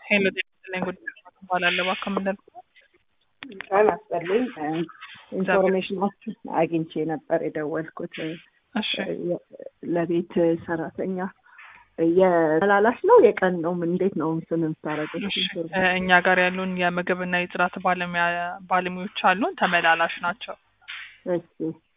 ሄሎ ጤና ይስጥልኝ ጉዳይ እባላለሁ እባክዎ ምንድን ነው? ቃል አስጠልኝ ኢንፎርሜሽናችን አግኝቼ ነበር የደወልኩት። እሺ ለቤት ሰራተኛ የተላላሽ ነው የቀን ነው? ምን እንዴት ነው እንትን የምታደርገው? እሺ እ እኛ ጋር ያሉን የምግብና የጽዳት ባለሙያ ባለሙያዎች አሉን። ተመላላሽ ናቸው። እሺ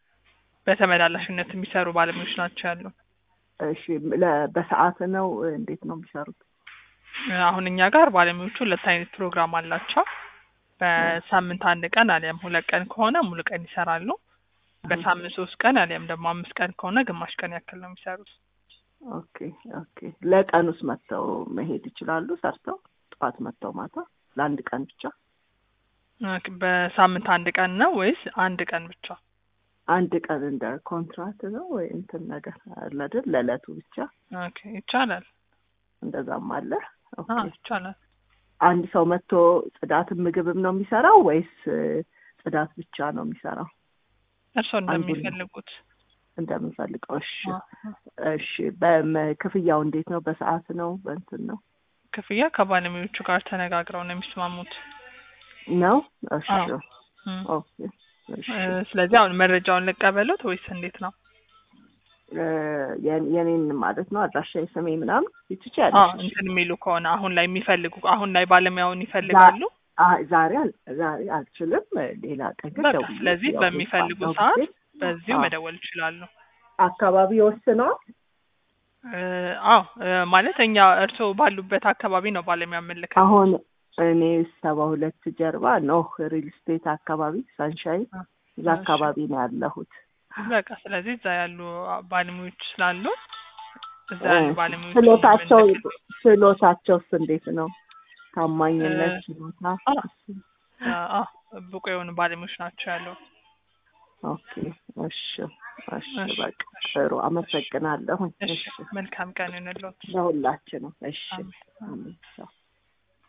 በተመላላሽነት የሚሰሩ ባለሙያዎች ናቸው ያሉን። እሺ ለ- በሰዓት ነው እንዴት ነው የሚሰሩት? እ አሁን እኛ ጋር ባለሙያዎቹ ሁለት አይነት ፕሮግራም አላቸው። በሳምንት አንድ ቀን አሊያም ሁለት ቀን ከሆነ ሙሉ ቀን ይሰራሉ። በሳምንት ሶስት ቀን አሊያም ደግሞ አምስት ቀን ከሆነ ግማሽ ቀን ያክል ነው የሚሰሩት። ኦኬ ኦኬ። ለቀን ውስጥ መጥተው መሄድ ይችላሉ? ሰርተው ጠዋት መጥተው ማታ ለአንድ ቀን ብቻ? ኦኬ፣ በሳምንት አንድ ቀን ነው ወይስ አንድ ቀን ብቻ? አንድ ቀን እንደ ኮንትራት ነው ወይ እንትን ነገር አለ አይደል? ለዕለቱ ብቻ ኦኬ ይቻላል። እንደዛም አለ። ኦኬ። አዎ ይቻላል። አንድ ሰው መጥቶ ጽዳትም ምግብም ነው የሚሰራው ወይስ እ፣ ጽዳት ብቻ ነው የሚሰራው? እርስዎ እንደሚፈልጉት። እንደምንፈልገው። እሺ አዎ። እሺ። በክፍያው እንዴት ነው? በሰዓት ነው በእንትን ነው ክፍያ ከባለሙያዎቹ ጋር ተነጋግረው ነው የሚስማሙት። ነው? እሺ አዎ። እም። ኦኬ። እሺ እ፣ ስለዚህ አሁን መረጃውን ልቀበሉት ወይስ እንዴት ነው? እ፣ የኔ- የኔን ማለት ነው አድራሻ የስሜ ምናምን አዎ ትችያለሽ? እንትን የሚሉ ከሆነ አሁን ላይ የሚፈልጉ አሁን ላይ ባለሙያውን ይፈልጋሉ። አ- ዛሬ አል- ዛሬ አልችልም። ሌላ ቀን ግን በቃ ደውዬ ስለዚህ ያው በሚፈልጉ ባለው ሰዓት ጊዜ በዚሁ አዎ። መደወል ይችላሉ። አካባቢ ወስነዋል። እ፣ አዎ እ፣ ማለት እኛ እርስዎ ባሉበት አካባቢ ነው ባለሙያ የምንልከው። አሁን እኔ ሰባ ሁለት ጀርባ ኖህ ሪል ስቴት አካባቢ ሳንሻይን አ፣ እዛ እሺ። አካባቢ ነው ያለሁት። በቃ ስለዚህ እዛ ያሉ ባለሙያዎች ስላሉ እዛ ያሉ እ፣ ባለሙያዎች ችሎታቸው የምንልክ- ችሎታቸውስ እንዴት ነው? ታማኝነት እ፣ ችሎታ? አዎ አዎ ብቁ የሆኑ ባለሙያዎች ናቸው ያለው። ኦኬ እሺ እሺ እሺ፣ በቃ እሺ፣ ጥሩ አመሰግናለሁ። እሺ እሺ መልካም ቀን ይሁንልዎት። ለሁላችንም እሺ አሜን። አሜን። ቻው።